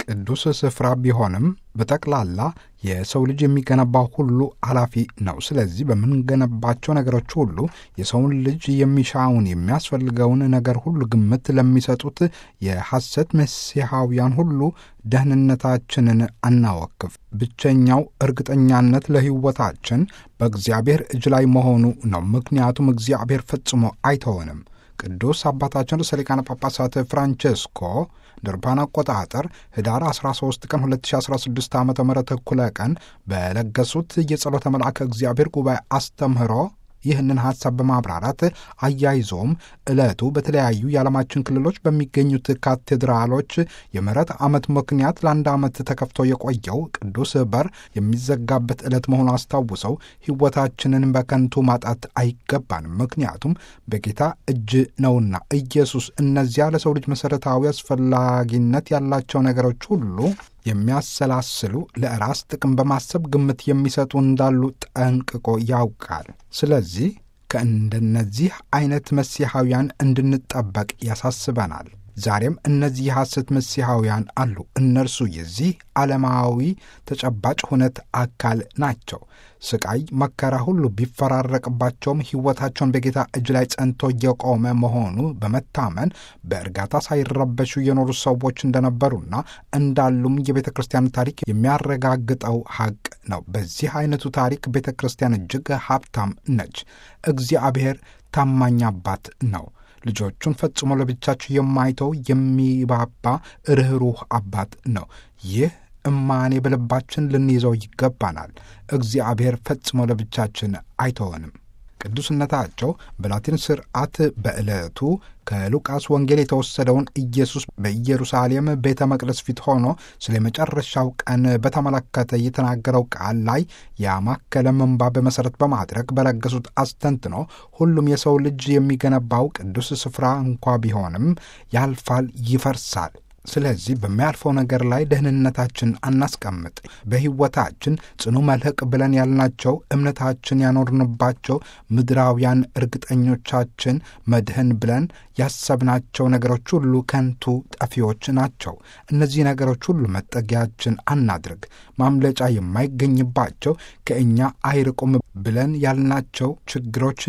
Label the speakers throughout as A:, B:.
A: ቅዱስ ስፍራ ቢሆንም በጠቅላላ የሰው ልጅ የሚገነባው ሁሉ ኃላፊ ነው። ስለዚህ በምንገነባቸው ነገሮች ሁሉ የሰውን ልጅ የሚሻውን የሚያስፈልገውን ነገር ሁሉ ግምት ለሚሰጡት የሐሰት መሲሐውያን ሁሉ ደህንነታችንን አናወክፍ። ብቸኛው እርግጠኛነት ለሕይወታችን በእግዚአብሔር እጅ ላይ መሆኑ ነው። ምክንያቱም እግዚአብሔር ፈጽሞ አይተወንም። ቅዱስ አባታችን ርዕሰ ሊቃነ ጳጳሳት ፍራንቼስኮ ድርባን አቆጣጠር ህዳር 13 ቀን 2016 ዓ ም እኩለ ቀን በለገሱት የጸሎተ መልአከ እግዚአብሔር ጉባኤ አስተምህሮ ይህንን ሐሳብ በማብራራት አያይዞም ዕለቱ በተለያዩ የዓለማችን ክልሎች በሚገኙት ካቴድራሎች የምሕረት ዓመት ምክንያት ለአንድ ዓመት ተከፍቶ የቆየው ቅዱስ በር የሚዘጋበት ዕለት መሆኑ አስታውሰው ሕይወታችንን በከንቱ ማጣት አይገባንም። ምክንያቱም በጌታ እጅ ነውና ኢየሱስ እነዚያ ለሰው ልጅ መሠረታዊ አስፈላጊነት ያላቸው ነገሮች ሁሉ የሚያሰላስሉ ለራስ ጥቅም በማሰብ ግምት የሚሰጡ እንዳሉ ጠንቅቆ ያውቃል። ስለዚህ ከእንደነዚህ አይነት መሲሐውያን እንድንጠበቅ ያሳስበናል። ዛሬም እነዚህ የሐሰት መሲሐውያን አሉ። እነርሱ የዚህ ዓለማዊ ተጨባጭ ሁነት አካል ናቸው። ስቃይ፣ መከራ ሁሉ ቢፈራረቅባቸውም ሕይወታቸውን በጌታ እጅ ላይ ጸንቶ እየቆመ መሆኑ በመታመን በእርጋታ ሳይረበሹ የኖሩ ሰዎች እንደነበሩና እንዳሉም የቤተ ክርስቲያን ታሪክ የሚያረጋግጠው ሐቅ ነው። በዚህ አይነቱ ታሪክ ቤተ ክርስቲያን እጅግ ሀብታም ነች። እግዚአብሔር ታማኝ አባት ነው። ልጆቹን ፈጽሞ ለብቻቸው የማይተው የሚባባ ርኅሩህ አባት ነው። ይህ እማኔ በልባችን ልንይዘው ይገባናል። እግዚአብሔር ፈጽሞ ለብቻችን አይተወንም። ቅዱስነታቸው በላቲን ስርዓት በዕለቱ ከሉቃስ ወንጌል የተወሰደውን ኢየሱስ በኢየሩሳሌም ቤተ መቅደስ ፊት ሆኖ ስለ መጨረሻው ቀን በተመለከተ የተናገረው ቃል ላይ ያማከለ ምንባብ መሠረት በማድረግ በለገሱት አስተንትኖ ሁሉም የሰው ልጅ የሚገነባው ቅዱስ ስፍራ እንኳ ቢሆንም ያልፋል፣ ይፈርሳል። ስለዚህ በሚያልፈው ነገር ላይ ደህንነታችን አናስቀምጥ። በሕይወታችን ጽኑ መልህቅ ብለን ያልናቸው እምነታችን ያኖርንባቸው ምድራውያን እርግጠኞቻችን መድህን ብለን ያሰብናቸው ነገሮች ሁሉ ከንቱ ጠፊዎች ናቸው። እነዚህ ነገሮች ሁሉ መጠጊያችን አናድርግ። ማምለጫ የማይገኝባቸው ከእኛ አይርቁም ብለን ያልናቸው ችግሮች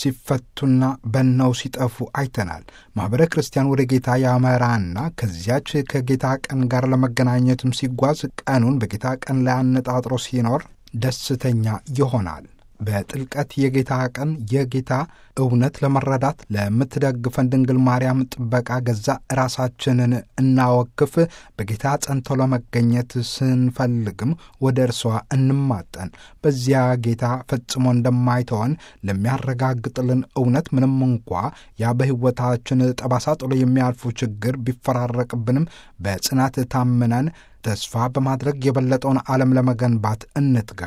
A: ሲፈቱና በነው ሲጠፉ አይተናል። ማኅበረ ክርስቲያን ወደ ጌታ ያመራና ከዚያች ከጌታ ቀን ጋር ለመገናኘትም ሲጓዝ ቀኑን በጌታ ቀን ላይ አነጣጥሮ ሲኖር ደስተኛ ይሆናል። በጥልቀት የጌታ ቀን የጌታ እውነት ለመረዳት ለምትደግፈን ድንግል ማርያም ጥበቃ ገዛ ራሳችንን እናወክፍ። በጌታ ጸንቶ ለመገኘት ስንፈልግም ወደ እርሷ እንማጠን። በዚያ ጌታ ፈጽሞ እንደማይተወን ለሚያረጋግጥልን እውነት ምንም እንኳ ያ በሕይወታችን ጠባሳ ጥሎ የሚያልፉ ችግር ቢፈራረቅብንም በጽናት ታምነን ተስፋ በማድረግ የበለጠውን ዓለም ለመገንባት እንትጋ።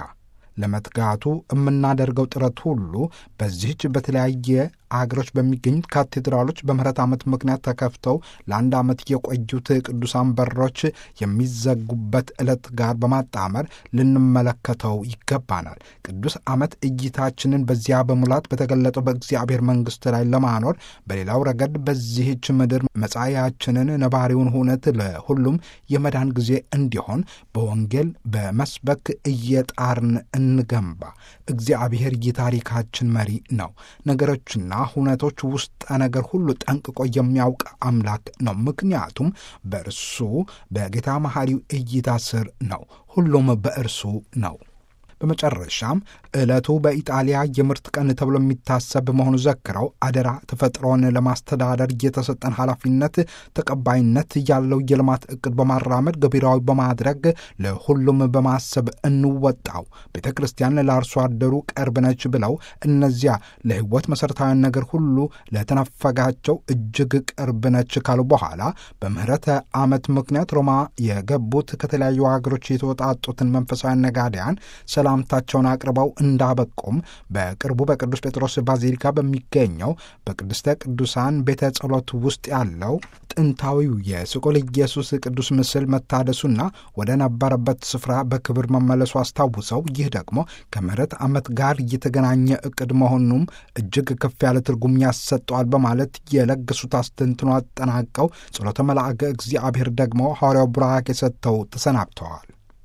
A: ለመትጋቱ የምናደርገው ጥረት ሁሉ በዚህች በተለያየ አገሮች በሚገኙት ካቴድራሎች በምሕረት ዓመት ምክንያት ተከፍተው ለአንድ ዓመት የቆዩት ቅዱሳን በሮች የሚዘጉበት ዕለት ጋር በማጣመር ልንመለከተው ይገባናል። ቅዱስ ዓመት እይታችንን በዚያ በሙላት በተገለጠው በእግዚአብሔር መንግሥት ላይ ለማኖር፣ በሌላው ረገድ በዚህች ምድር መጻያችንን ነባሪውን ሁነት ለሁሉም የመዳን ጊዜ እንዲሆን በወንጌል በመስበክ እየጣርን እንገንባ። እግዚአብሔር የታሪካችን መሪ ነው። ነገሮችና ሁነቶች ውስጠ ነገር ሁሉ ጠንቅቆ የሚያውቅ አምላክ ነው። ምክንያቱም በእርሱ በጌታ መሐሪው እይታ ስር ነው። ሁሉም በእርሱ ነው። በመጨረሻም ዕለቱ በኢጣሊያ የምርት ቀን ተብሎ የሚታሰብ መሆኑ ዘክረው አደራ ተፈጥሮን ለማስተዳደር የተሰጠን ኃላፊነት ተቀባይነት ያለው የልማት ዕቅድ በማራመድ ገቢራዊ በማድረግ ለሁሉም በማሰብ እንወጣው። ቤተ ክርስቲያን ለአርሶ አደሩ ቅርብ ነች ብለው እነዚያ ለሕይወት መሠረታዊያን ነገር ሁሉ ለተነፈጋቸው እጅግ ቅርብ ነች ካሉ በኋላ በምህረተ ዓመት ምክንያት ሮማ የገቡት ከተለያዩ ሀገሮች የተወጣጡትን መንፈሳዊ ነጋዴያን ሰላምታቸውን አቅርበው እንዳበቁም በቅርቡ በቅዱስ ጴጥሮስ ባዚሊካ በሚገኘው በቅድስተ ቅዱሳን ቤተ ጸሎት ውስጥ ያለው ጥንታዊው የስቁል ኢየሱስ ቅዱስ ምስል መታደሱና ወደ ነበረበት ስፍራ በክብር መመለሱ አስታውሰው ይህ ደግሞ ከምሕረት ዓመት ጋር የተገናኘ ዕቅድ መሆኑም እጅግ ከፍ ያለ ትርጉም ያሰጠዋል በማለት የለገሱት አስተንትኖ አጠናቀው ጸሎተ መልአከ እግዚአብሔር ደግሞ ሐዋርያው ቡራኬ ሰጥተው ተሰናብተዋል።